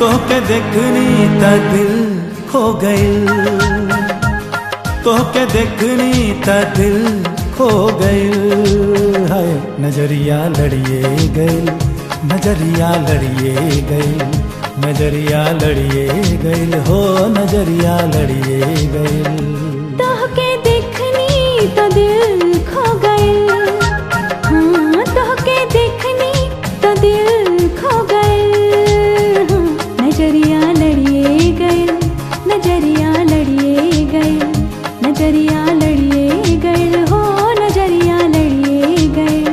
तोहके देखनी त दिल खो गइल तोहके देखनी त दिल खो गइल हाय नजरिया लड़िए गइल नजरिया लड़िए गइल नजरिया लड़िए गइल हो नजरिया लड़िए गइल तोहके देखनी तो दिल खो गइल हाँ तोहके देखनी तो दिल खो गइल हाँ, नजरिया लड़िए गइल नजरिया लड़िए गइल नजरिया लड़िए गइल हो नजरिया लड़िए गइल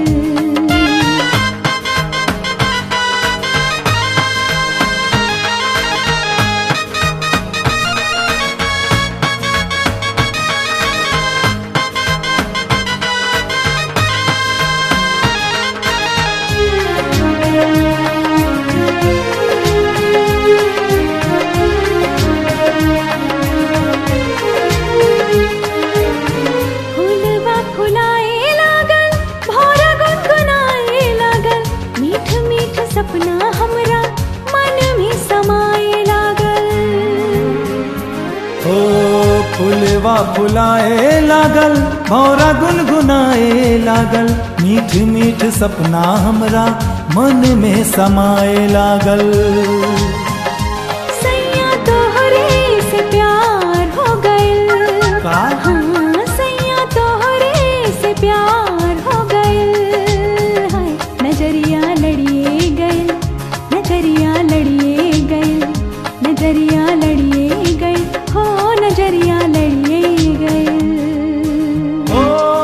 फूलवा फुलाए लागल भौरा गुनगुनाए लागल मीठ मीठ सपना हमरा मन में समाए लागल ओ फुलवा फुलाए लागल भौरा गुनगुनाए लागल मीठ मीठ सपना हमरा मन में समाए लागल सैया तोहरे से प्यार हो गइल का? हाँ सैया तोहरे से प्यार हो गइल हाय नजरिया लड़िए गइल नजरिया लड़िए गइल नजरिया लड़िए गइल हो नजरिया लड़िए गइल ओ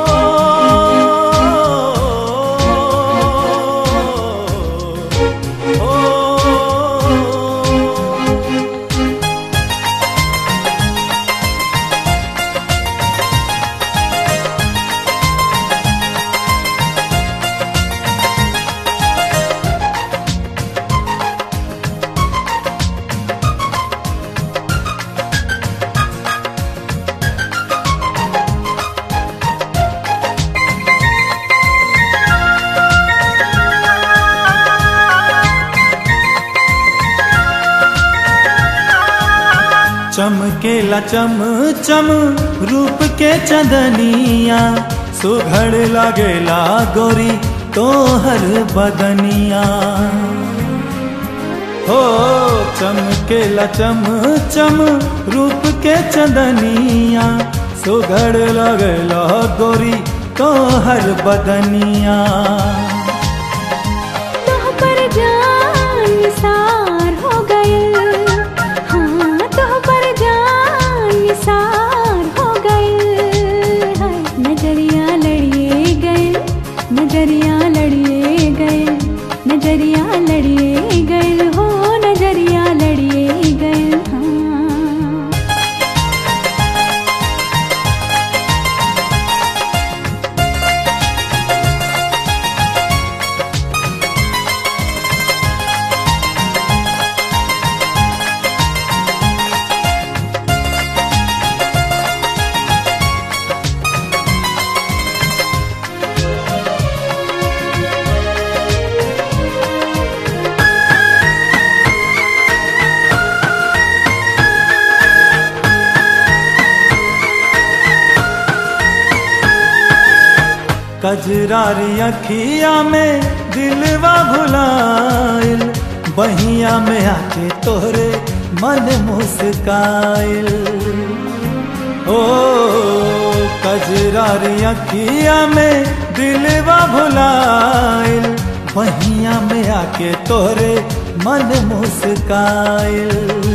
ओ चमकेला चम चम रूप के चंदनिया सुघड़ लगेला गोरी तोहर बदनिया हो चमकेला चम चम रूप के चंदनिया सुघड़ लगेला गोरी तोहर बदनिया तोह पर जान निसार हो गइल हाँ तोह पर जान निसार हो गइल हाय नजरिया लड़िए गइल नजरिया लड़िए गइल नजरिया लड़िए गइल हो नजरिया लड़िए गइल हाँ कजरारी अखिया में दिलवा भुलाइल बहिया में आके तोहरे मन मुस्काइल ओ कजरारी अखिया में दिलवा भुलाइल बहिया में आके तोहरे मन मुस्काइल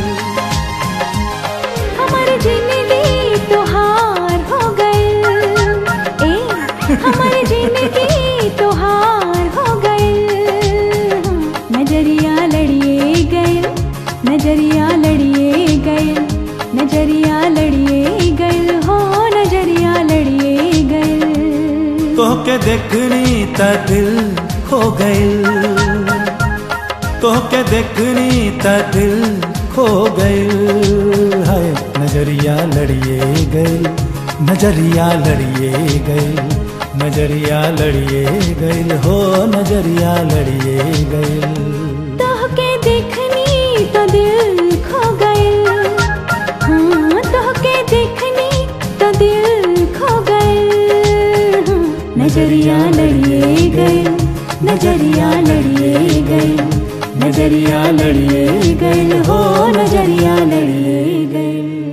हमर जिंदगी तोहार हो गइल ए हमर जिंदगी तोहार हो गइल नजरिया लड़िए गइल नजरिया लड़िए गइल नजरिया लड़िए गइल हो नजरिया लड़िए गइल तोहके देखनी त दिल खो गइल तोहके देखनी त दिल खो गइल हाय नजरिया लड़िए गइल नजरिया लड़िए गइल नजरिया लड़िए गइल हो नजरिया लड़िए गइल तोहके देखनी तो तो दिल खो गए हाँ तोहके देखनी तो दिल खो गए हाँ, नजरिया लड़िए गए नजरिया लड़िए गए नजरिया लड़िए गए हो नजरिया लड़िए गए